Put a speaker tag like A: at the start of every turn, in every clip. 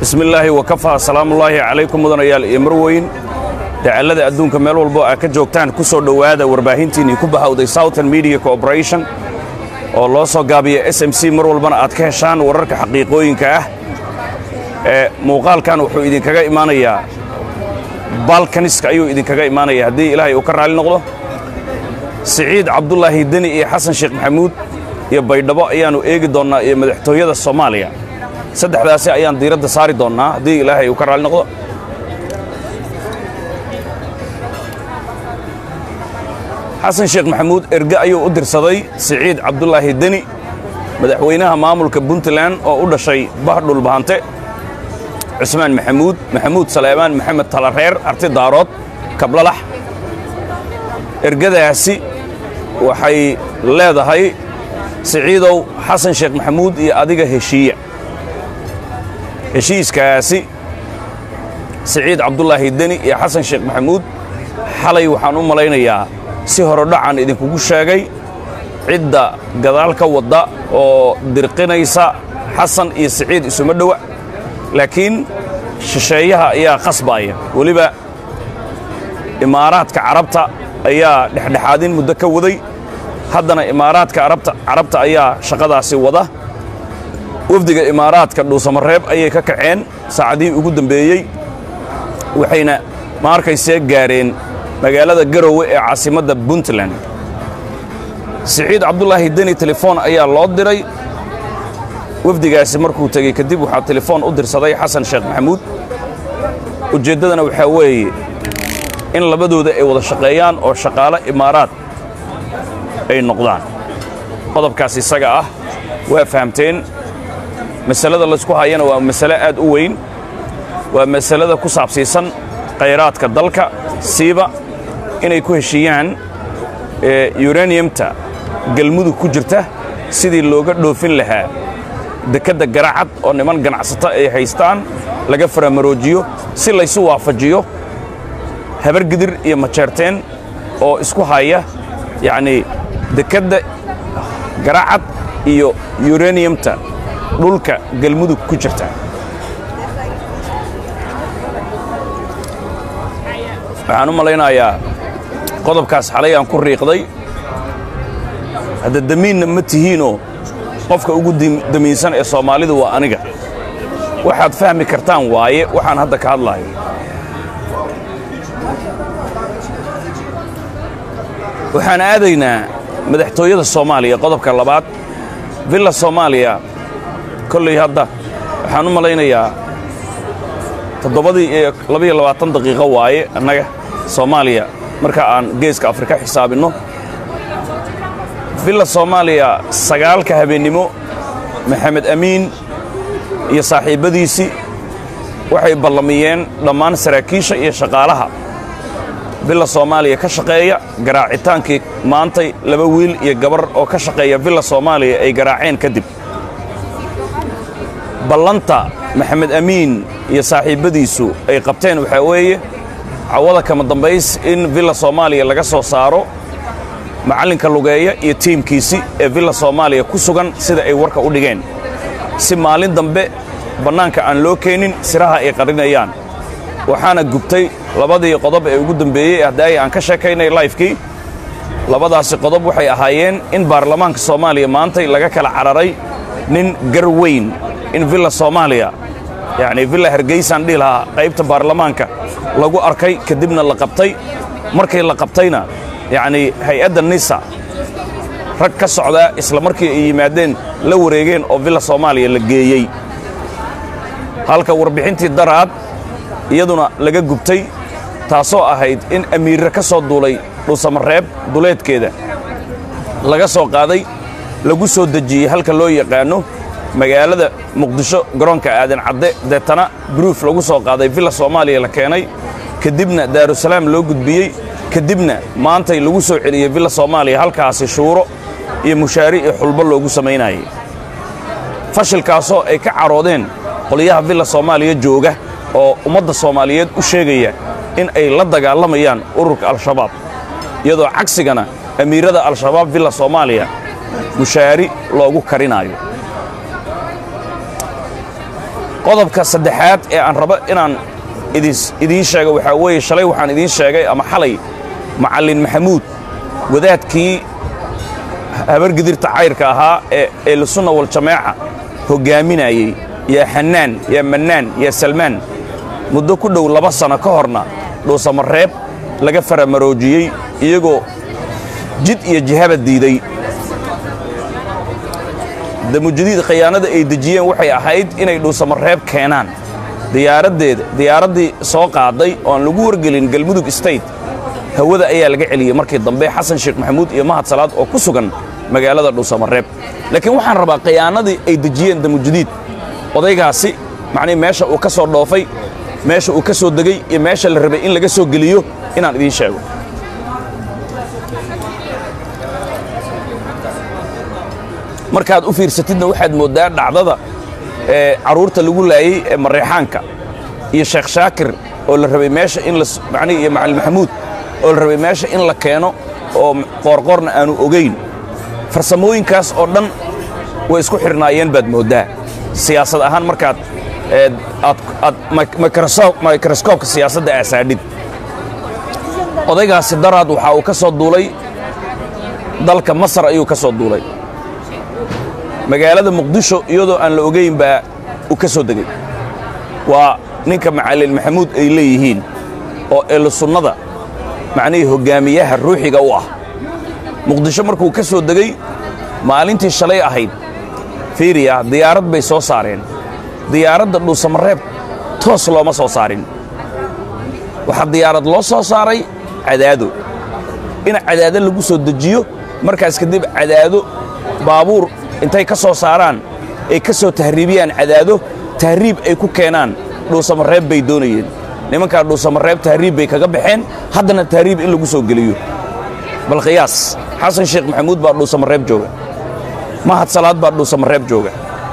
A: bismillaahi wakafaa salaamullaahi calaykum mudanayaal iyo marweyn dacallada adduunka meel walbo aa ka joogtaan ku soo dhowaada warbaahintiinnii ku bahawday southern media corporation oo loo soo gaabiya s m c mar walbana aad ka heshaan wararka xaqiiqooyinka ah ee muuqaalkan wuxuu idinkaga imaanayaa balkaniska ayuu idinkaga imaanaya haddii ilaahay uu ka raalli noqdo siciid cabdulaahi deni iyo xasan sheekh maxamuud iyo baydhabo ayaannu eegi doonnaa iyo madaxtooyada soomaaliya saddexdaasi ayaan diiradda saari doonnaa haddii ilaahay uu ka raalli noqdo xasan sheekh maxamuud erge ayuu u dirsaday siciid cabdulaahi deni madaxweynaha maamulka puntland oo u dhashay bahdhul bahante cusmaan maxamuud maxamuud saleebaan maxamed talareer arti daarood kablalax ergadaasi waxay leedahay siciidow xasan sheekh maxamuud iyo adiga heshiiya heshiiskaasi siciid cabdulaahi deni iyo xasan sheekh maxamuud xalay waxaan u malaynayaa si horodhacan idinkugu sheegay cidda gadaal ka wadda oo dirqinaysa xasan iyo siciid isuma dhowa laakiin shisheeyaha ayaa qasbaaya weliba imaaraadka carabta ayaa dhexdhexaadin muddo ka waday haddana imaaraadka carabta ayaa shaqadaasi wada wafdiga imaaraadka dhuusamareeb ayay ka kaceen saacadihii ugu dambeeyey waxayna ma arkaysee gaareen magaalada garowe ee caasimadda puntland siciid cabdulaahi deni telefoon ayaa loo diray wafdigaasi markuu tegey kadib waxaa telefoon u dirsaday xasan sheekh maxamuud ujeeddadana waxaa weeye in labadooda ay wada shaqeeyaan oo shaqaalo imaaraad ay noqdaan qodobkaas isaga ah waa fahamteen masalada laysku hayana waa masale aad u weyn waa masalada ku saabsiisan khayraadka dalka siiba inay ku heshiiyaan yuraniyamta galmudug ku jirta sidii looga dhoofin lahaa dekedda garacad oo niman ganacsato ay haystaan laga faramaroojiyo si laysu waafajiyo habargidir iyo majeerteen oo isku haya yacnii dekedda garacad iyo yuraniyamta dhulka galmudug ku jirta waxaan u malaynayaa qodobkaas xalay aan ku riiqday hadda damiinna ma tihiinoo qofka ugu damiinsan ee soomaalidu waa aniga waxaad fahmi kartaan waaye waxaan hadda ka hadlaayo waxaan aadaynaa madaxtooyada soomaaliya qodobka labaad villa soomaaliya kolley hadda waxaan u malaynayaa toddobadii iyo labaiyo labaatan daqiiqo waaye annaga soomaaliya marka aan geeska afrika xisaabinno villa soomaaliya sagaalka habeennimo maxamed amiin iyo saaxiibbadiisii waxay ballamiyeen dhammaan saraakiisha iyo shaqaalaha villa soomaaliya ka shaqeeya garaacitaankii maantay laba wiil iyo gabar oo ka shaqeeya villa soomaaliya ay garaaceen kadib ballanta maxamed amiin iyo saaxiibbadiisu ay qabteen waxaa weeye cawada kama dambays in villa soomaaliya laga soo saaro macallinka lugeeya iyo tiimkiisi ee villa soomaaliya ku sugan sida ay warka u dhigeen si maalin dambe bannaanka aan loo keenin siraha ay qarinayaan waxaana gubtay labadii qodob ee ugu dambeeyey haddaay aan ka sheekaynay laifkii labadaasi qodob waxay ahaayeen in baarlamaanka soomaaliya maantay laga kala cararay nin gar weyn in villa soomaaliya yacnii villa hargeysaan dhihi lahaa qaybta baarlamaanka lagu arkay kadibna la qabtay markii la qabtayna yacnii hay-adda nisa rag ka socdaa isla markii ay yimaadeen la wareegeen oo villa soomaaliya la geeyey halka warbixintii daraad iyaduna laga gubtay taasoo ahayd in amiirre ka soo duulay dhuusamareeb duleedkeeda laga soo qaaday lagu soo dejiyey halka loo yaqaanno magaalada muqdisho garoonka aadan cadde deetana gruuf lagu soo qaaday villa soomaaliya la keenay kadibna daarusalaam loo gudbiyey kadibna maantay lagu soo celiyey villa soomaaliya halkaasi shuuro iyo mushaari iyo xulbo loogu samaynayay fashilkaasoo ay ka caroodeen qolyaha villa soomaaliya jooga oo ummadda soomaaliyeed u sheegaya in ay la dagaalamayaan ururka al-shabaab iyadoo cagsigana amiirada al-shabaab villa soomaaliya mushaari loogu karinaayo qodobka saddexaad ee aan rabo inaan idiin sheego waxaa weeye shalay waxaan idiin sheegay ama xalay macallin maxamuud wadaadkii habargidirta cayrka ahaa ee ehlusunna waljamaaca hoggaaminayey yaa xannaan yaa mannaan yaa salmaan muddo ku dhow laba sanno ka horna dhuusamareeb laga faramaroojiyey iyagoo jid iyo jihaba diiday damujadiid khiyaanada ay dejiyeen waxay ahayd inay dhuusamareeb keenaan diyaaraddeeda diyaaraddii soo qaaday oo aan lagu wargelin galmudug state hawada ayaa laga celiyey markii dambe xasan sheekh maxamuud iyo mahad salaad oo ku sugan magaalada dhuusamareeb laakiin waxaan rabaa khiyaanadii ay dejiyeen damujadiid odaygaasi macnii meesha uu ka soo dhoofay meesha uu ka soo degey iyo meesha la rabay in laga soo geliyo inaan idiin sheego markaad u fiirsatidna waxaad mooddaa dhacdada ee carruurta lagu laayey ee mareexaanka iyo sheekh shaakir oo la rabay meesha in la macnihi iyo macalin maxamuud oo la rabay meesha in la keeno oo qoorqoorna aanu ogayn farsamooyinkaas oo dhan way isku xidhnaayeen baad mooddaa siyaasad ahaan markaad aad mikroskoobka siyaasadda aasaadhid odaygaasi daraad waxaa uu ka soo duulay dalka masar ayuu ka soo duulay magaalada muqdisho iyadoo aan la ogayn baa uu ka soo degey waa ninka macallin maxamuud ay leeyihiin oo elusunnada macnihii hoggaamiyaha ruuxiga u ah muqdisho markuu ka soo degey maalintii shalay ahayd fiiriya diyaarad bay soo saareen diyaaradda dhuusamareeb toos looma soo saarin waxaa diyaarad loo soo saaray cadaado in cadaado lagu soo dejiyo markaas kadib cadaado baabuur intay ka soo saaraan ay ka soo tahriibiyaan cadaado tahriib ay ku keenaan dhuusamareeb bay doonayeen nimankaa dhuusamareeb tahriib bay kaga baxeen haddana tahriib in lagu soo geliyo bal khiyaas xasan sheekh maxamuud baa dhuusamareeb jooga mahad salaad baa dhuusamareeb jooga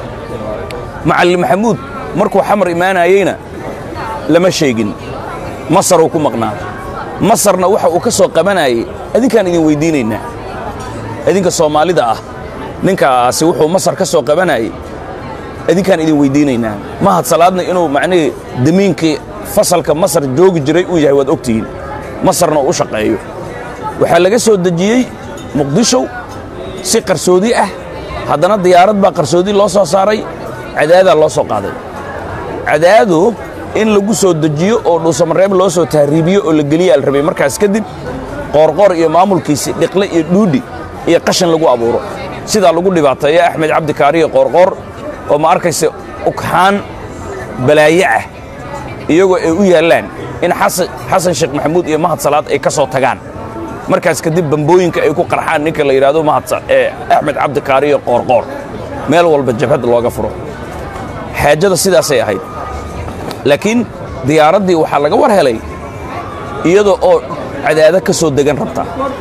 A: macallin maxamuud markuu xamar imaanayeyna lama sheegin masaruu ku maqnaa masarna waxa uu ka soo qabanayey adinkaan idin weyddiinaynaa idinka soomaalida ah ninkaasi wuxuu masar ka soo qabanayey idinkaan idin weyddiinaynaa mahad salaadna inuu macnihii damiinkii fasalka masar joogi jiray uu yahay waad ogtihiin masarna uu u shaqeeyo waxaa laga soo dejiyey muqdisho si qarsoodi ah haddana diyaarad baa qarsoodi loo soo saaray cadaadaa loo soo qaaday cadaado in lagu soo dejiyo oo dhuusamareeb loo soo tahriibiyo oo la geliyaa la rabay markaas kadib qoorqoor iyo maamulkiisi dhiqle iyo dhuudhi iyo qashan lagu abuuro sidaa lagu dhibaateeya axmed cabdikaariyo qoorqoor oo ma arkaysa ugxaan balaaye ah iyagoo ay u yaallaan in xasan sheekh maxamuud iyo mahad salaad ay ka soo tagaan markaas kadib bambooyinka ay ku qarxaan ninka la yidhaahdo mahadee axmed cabdikaariyo qoorqoor meel walba jabhad looga furo xaajada sidaasay ahayd laakiin diyaaraddii waxaa laga war helay iyadoo oo cadaado ka soo degan rabta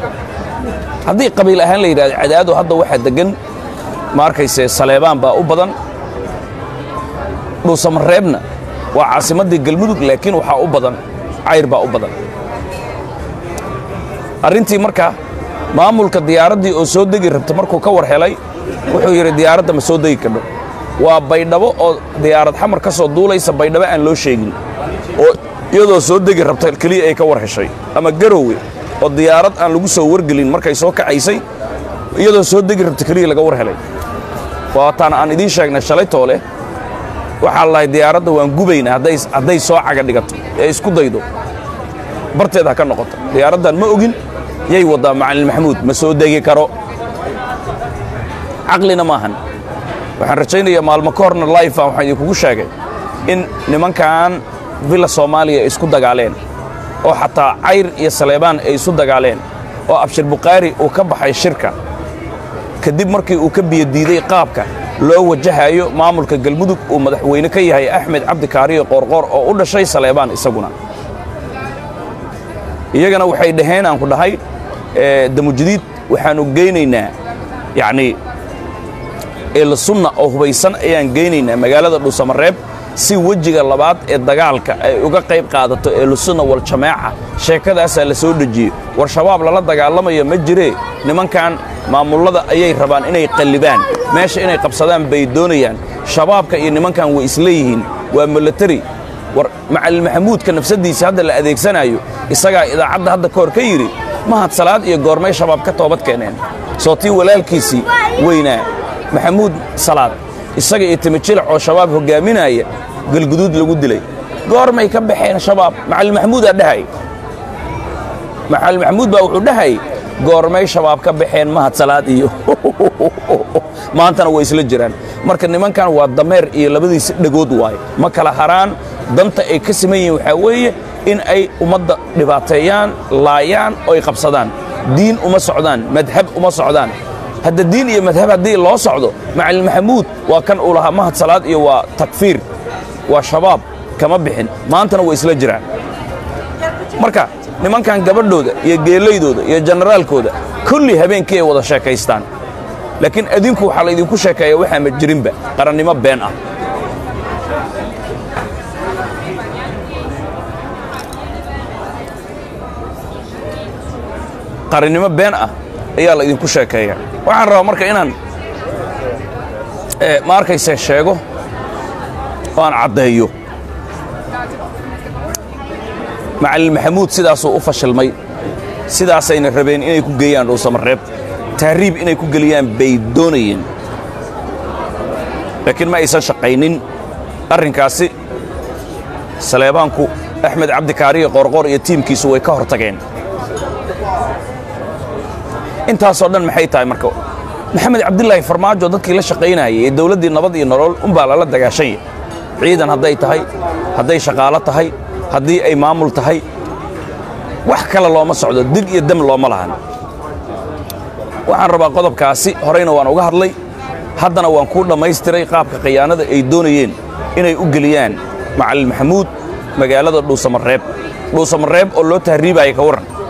A: haddii qabiil ahaan la yidhahdo cadaado hadda waxaa deggan ma arkayse saleebaan baa u badan dhuusamareebna waa caasimaddii galmudug laakiin waxaa u badan cayr baa u badan arrintii marka maamulka diyaaraddii oo soo degi rabta markuu ka war helay wuxuu yidhi diyaaradda ma soo degi kadho waa baydhabo oo diyaarad xamar ka soo duulaysa baydhabo aan loo sheegin oo iyadoo soo degi rabta keliya ay ka war heshay ama garowe oo diyaarad aan lagu soo wargelin markay soo kacaysay iyadoo soo degi rabta keliya laga war helay waataan aan idiin sheegnay shalay toole waxaa lahay diyaaradda waan gubaynaa hadday soo caga dhigato ee isku daydo barteed ha ka noqoto diyaaraddan ma ogin yay waddaa macallin maxamuud ma soo degi karo caqlina maahan waxaan rajaynayaa maalmo ka horna laifa waxaan idinkugu sheegay in nimankan villa soomaaliya ay isku dagaaleen oo xataa cayr iyo saleebaan ay isu dagaaleen oo abshir bukhaari uu ka baxay shirka kadib markii uu ka biyodiiday qaabka loo wajahayo maamulka galmudug uu madaxweyne ka yahay axmed cabdikaariyo qoorqoor oo u dhashay saleebaan isaguna iyagana waxay dhaheen aan ku dhahay damujadiid waxaannu geynaynaa yacnii eelsunna oo hubaysan ayaan geynaynaa magaalada dhuusamareeb si wejiga labaad ee dagaalka ay uga qayb qaadato eelusunna waljamaaca sheekadaasaa la soo dhejiyey war shabaab lala dagaalamayo ma jiree nimankan maamullada ayay rabaan inay qallibaan meesha inay qabsadaan bay doonayaan shabaabka iyo nimankan way isleeyihiin waa milatari war macalin maxamuudka nafsaddiisa hadda la adeegsanayo isagaa idaacadda hadda ka hor ka yidhi mahad salaad iyo goormay shabaab ka toobad keeneen soo tii walaalkiisii weynaa maxamuud salaad isaga iyo timijilac oo shabaab hoggaaminaya galguduud lagu dilay goormay ka baxeen shabaab macalin maxamuudaa dhahay macalin maxamuud baa wuxuu dhahay goormay shabaab ka baxeen mahad salaad iyo maantana way isla jiraan marka nimankan waa dameer iyo labadiisa dhegood waaye ma kala haraan danta ay ka siman yihiin waxaa weeye in ay ummadda dhibaateeyaan laayaan oo ay qabsadaan diin uma socdaan madhab uma socdaan hadda diin iyo madhab haddii loo socdo macalin maxamuud waa kan uu lahaa mahad salaad iyo waa takfiir waa shabaab kama bixin maantana way isla jiraan marka nimankan gabadhooda iyo geelaydooda iyo jenaraalkooda kulli habeenkii ay wada sheekaystaan laakiin adinku waxaa laydinku sheekeeya waxaa ma jirinba qarannimo been ah qarannimo been ah ayaa laydinku sheekeeya waxaan rabaa marka inaan ma arkayse sheego oo aan caddeeyo macalin maxamuud sidaasuu u fashilmay sidaasayna rabeen inay ku geeyaan dhuusamareeb tahriib inay ku geliyaan bay doonayeen laakiin ma aysan shaqaynin arrinkaasi saleebaanku axmed cabdikaariyo qoorqoor iyo tiimkiisu way ka hor tageen intaasoo dhan maxay tahay marka maxamed cabdilaahi farmaajo dadkii la shaqaynayay ee dawladdii nabad iyo nolol unbaa lala dagaashanya ciidan hadday tahay hadday shaqaalo tahay haddii ay maamul tahay wax kale looma socdo dig iyo dam looma lahan waxaan rabaa qodobkaasi horeyna waan uga hadlay haddana waan kuu dhammaystiray qaabka khiyaanada ay doonayeen inay u geliyaan macalin maxamuud magaalada dhuusamareeb dhuusamareeb oo loo tahriibaya ka warran